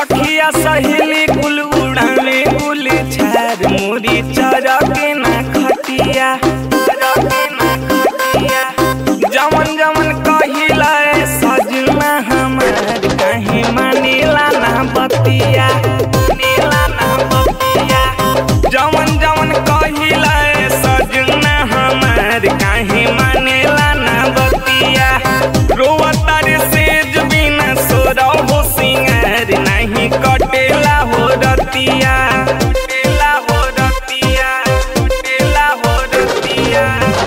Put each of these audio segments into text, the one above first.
सखिया सहेली कुल उड़ाने कुल छार मोरी चरके ना खटिया चरके ना खटिया जमन जमन कहिला ए सजना हमार काहे मानेला ना बतिया मानेला ना बतिया जमन जमन कहिला ए सजना हमार काहे मानेला ना बतिया रोवता रे सेज बिना सोरा हो सिंगार नहीं कटेला हो रतिया कटेला हो रतिया कटेला हो रतिया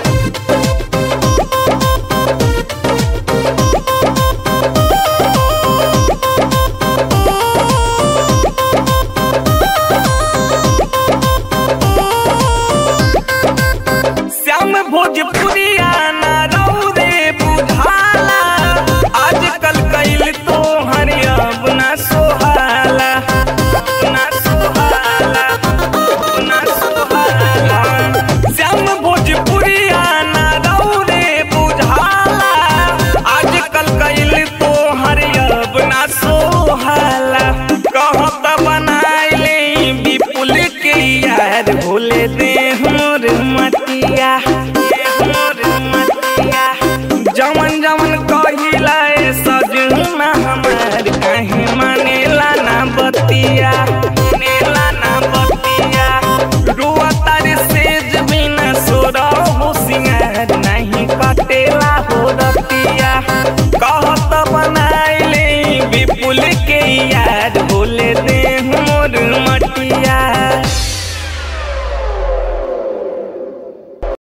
श्याम भोजपुरिया ना रौ रे बुझाला आजकल कैल तो हर अब ना सोहाला ना सोहाला ना सोहाला श्याम भोजपुरिया ना रौ रे बुझाला आजकल कैल तो हर अब ना सोहाला कहत बनाइले विपुल के यार भोले दे मोर मटिया दे मोर मटिया जमन जमन कहिला ए सजना हमार काहे मानेला ना बतिया मानेला ना बतिया रुआ तारे सेज बिना सोरा हो सिंगार नहीं कटेला हो रतिया कहत बनाइले विपुल के यार बोले दे मोर मटिया